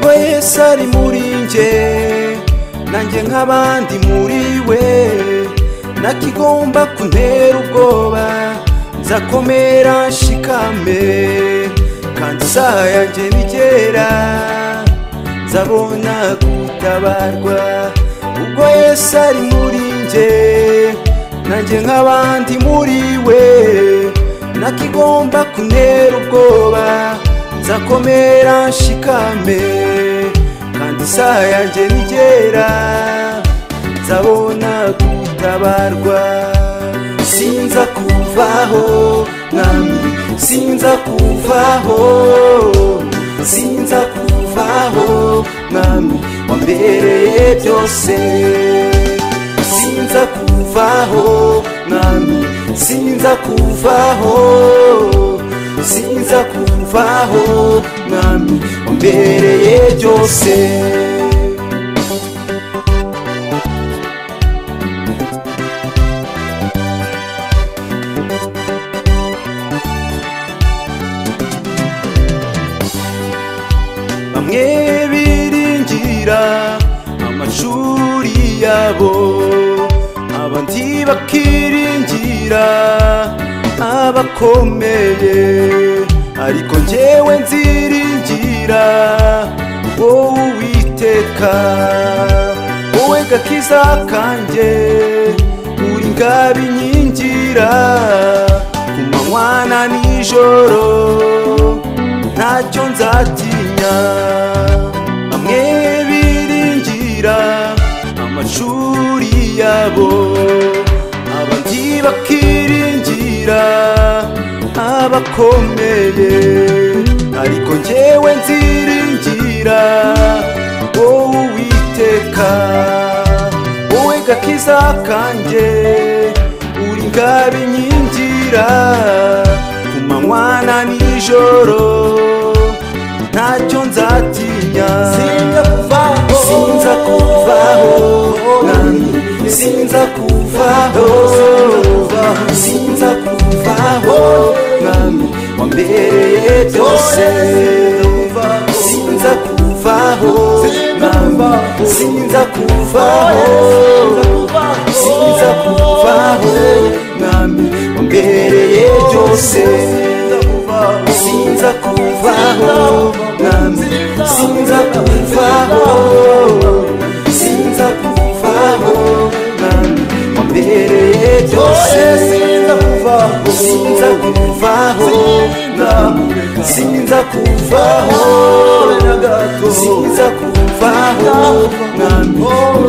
we yesu ari muri njye nanjye nk'abandi muri we nakigomba kuntera ubwoba nzakomera nshikame kandi isaha yanjye nigera nzabona gutabarwa ubwo yesu ari muri njye nanjye nk'abandi muri we nakigomba kuntera ubwoba nzakomera nshikame kandi isaha yanjye nigera nzabona gutabarwa sinza kuvaho mwami sinza kuvaho sinza kuvaho mwami wambereye byose sinza kuvaho mwami sinza kuvaho sinza kuvaho mwami wambereye byose bamwe biringira amashuri yabo abandi bakiringira abakomeye ariko njyewe nziringira wowe uwiteka wowe gakiza kanjye uri ngabe inkingira ku manywa na nijoro ntacyo nzatinya bamwe biringira amashuri yabo abandi bakiringira abakomeye ariko njyewe nziringira wowe uwiteka wowe gakiza kanjye uri ngabe inkingira ku manywa na nijoro ntacyo nzatinya sinza kuvaho sinza kuvaho nani sinza kuvaho sinza kuvaho nani wambereye byose sinza kuvaho nani sinza kuvaho sinza kuvaho nani wambereye byose sinza kuvaho mwami sinza kuvaho sinza kuvaho mwami wambereye byose sinza kuvaho mwami sinza kuvaho sinza kuvaho mwami